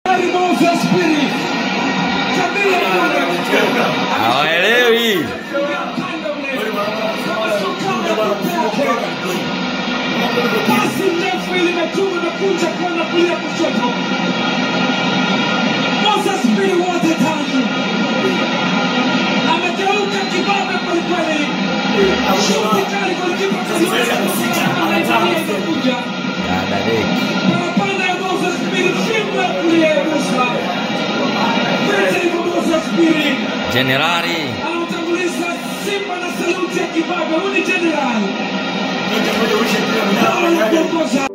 Moses Spirit. Tabia ya hawaelewi. Pasi ndefu ilimetuma na kuja kwenda kulia kushoto. Moses Spirit wote tatu. Amegeuka kibabe kwelikweli. Shuti kali golikipa anaitalia imekuja. Dada Deki. Parapanda ya Moses Spirit shingo ya kulia ya Musa. Vete hivyo Moses Spirit. Jenerali Anamtanguliza Simba na saluti ya kibabe. Huyu ni jenerali. Moja moja uishe pia Bao la mnamo kuongoza